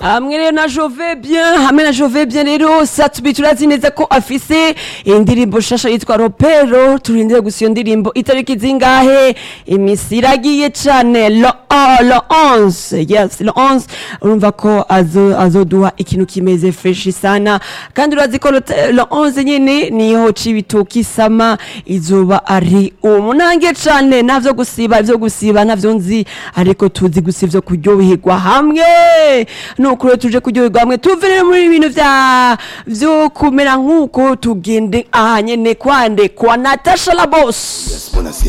hamwe rero na jove bien hamwe na jove bien rero satubi turazi neza ko afise indirimbo shasha yitwa ropero turindire gusa iyo ndirimbo itariki zingahe imisi iragiye cane lo oh, lo 11 yes lo 11 urumva ko azo azoduha ikintu kimeze fresh sana kandi urazi ko lo lo 11 nyene niho cibitoki sama izoba ari umunange cane navyo gusiba ivyo gusiba navyo nzi ariko tuzi gusa ivyo kuryoherwa hamwe nuko rero tuje kuryoherwa hamwe tuve rero muri ibintu vya vyo kumera nk'uko tugende aha nyene kwande kwa Natasha la boss Buonasera.